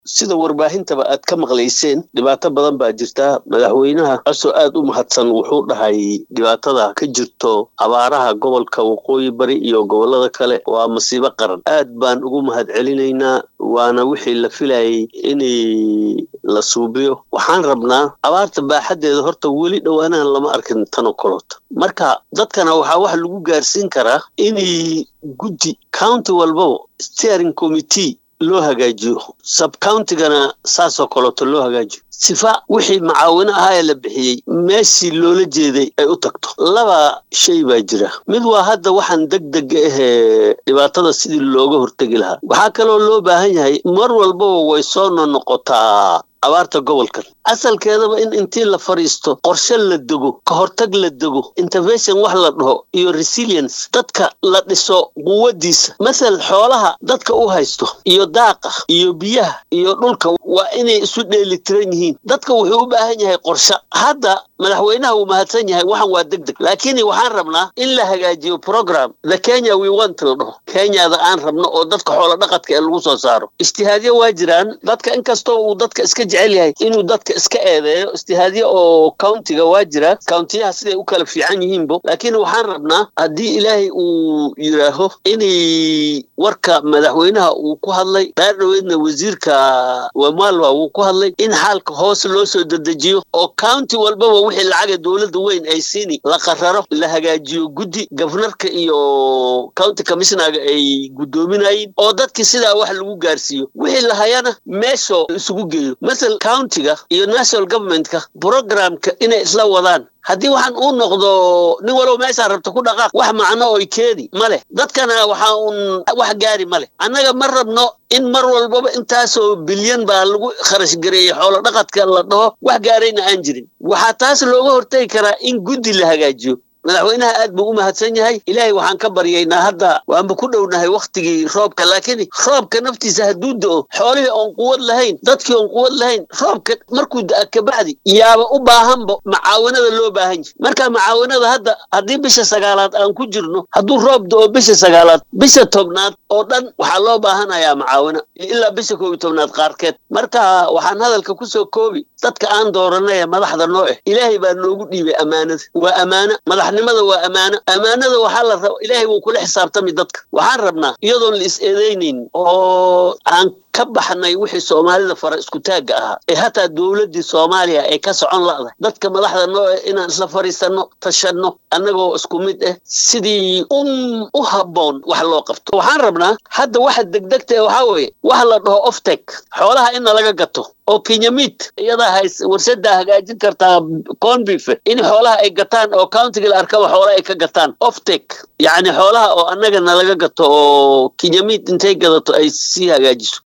sida warbaahintaba aad ka maqlayseen dhibaato badan baa jirta madaxweynaha asoo aad u mahadsan wuxuu dhahay dhibaatada ka jirto abaaraha gobolka waqooyi bari iyo gobolada kale waa masiibo qaran aad baan ugu mahad celinaynaa waana wixii la filayay inay la suubiyo waxaan rabnaa abaarta baaxaddeeda horta weli dhowaanahan lama arkin tanoo kaloota marka dadkana waxaa wax lagu gaarsiin karaa inay guddi county walbaba steering committee loo hagaajiyo subcountigana saasoo kaleeto loo hagaajiyo sifa wixii macaawino ahaa ee la bixiyey meeshii loola jeeday ay u tagto laba shay baa jira mid waa hadda waxaan deg deg ahee dhibaatada sidii looga hortegi lahaa waxaa kaloo loo baahan yahay mar walbaba way soo nonoqotaa abaarta gobolkan asalkeedaba in intii la fadhiisto qorshe la dego ka hortag la dego intervention wax la dhaho iyo resilience dadka la dhiso quwadiisa masal xoolaha dadka u haysto iyo daaqa iyo biyaha iyo dhulka waa inay isu dheelitiran yihiin dadka wuxuu u baahan yahay qorshe hadda madaxweynaha wuu mahadsan yahay waxan waa deg deg laakiin waxaan rabnaa in la hagaajiyo program the kenya we want la dhaho kenyada aan rabno oo dadka xoolo dhaqadka ee lagu soo saaro ijtihaadyo waa jiraan dadka inkastoo uu dadka iska jecel yahay inuu dadka iska eedeeyo ijtihaadyo oo countiga waa jira countiyaha siday u kala fiican yihiinbo laakiin waxaan rabnaa haddii ilaahay uu yidhaaho inay warka madaxweynaha uu ku hadlay dhaar dhoweedna wasiirka wamalwa wuu ku hadlay in xaalka hoos loo soo dedejiyo oo county walbaba wixii lacaga dowladda weyn ay siini la qararo la hagaajiyo guddi gafnarka iyo county commissionaga ay guddoominayeen oo dadkii sidaa wax lagu gaarsiiyo wixii la hayana meeshoo isugu geeyo masal countiga iyo national governmentka programka inay isla wadaan haddii waxaan uu noqdo nin walow meeshaa rabta ku dhaqaaq wax macno oy keeni ma leh dadkana waxaa uun wax gaari ma leh annaga ma rabno in mar walbaba intaasoo bilyan baa lagu kharash gareeyey xoolo dhaqadka la dhaho wax gaarayna aan jirin waxaa taas looga hortegi karaa in guddi la hagaajiyo madaxweynaha aad buu u mahadsan yahay ilaahay waxaan ka baryaynaa hadda waanba ku dhownahay wakhtigii roobka laakiin roobka naftiisa hadduu do-o xoolihii oon quwad lahayn dadkii oon quwad lahayn roobka markuu da-a kabacdi yaaba u baahanba macaawinada loo baahan yahay marka macaawinada hadda haddii bisha sagaalaad aan ku jirno hadduu roob do-o bisha sagaalaad bisha tobnaad oo dhan waxaa loo baahanayaa macaawino ilaa bisha koob iyo tobnaad qaarkeed marka waxaan hadalka kusoo koobi dadka aan dooranay ee madaxda noo eh ilaahay baa noogu dhiibay ammaanada waa ammaano madaxnimada waa ammaano ammaanada waxaa la raba ilaahay wuu kula xisaabtami dadka waxaan rabnaa iyadoon la is eedeynayn oo aan ka baxnay wixii soomaalida fara isku taagga ahaa ee hataa dowladdii soomaaliya ay ka socon la'dahay dadka madaxda noo eh inaan isla fadhiisanno tashanno annagoo isku mid ah sidii un u habboon wax loo qabto waxaan rabnaa hadda waxa degdegta ee waxaa weeye wax la dhaho oftek xoolaha inna laga gato oo kenyamid iyadaa hays warsadaa hagaajin kartaa conbife in xoolaha ay gataan oo countiga la arkaba xoolaha ay ka gataan oftek yacni xoolaha oo annagana laga gato oo kenyamid intay gadato ay sii hagaajiso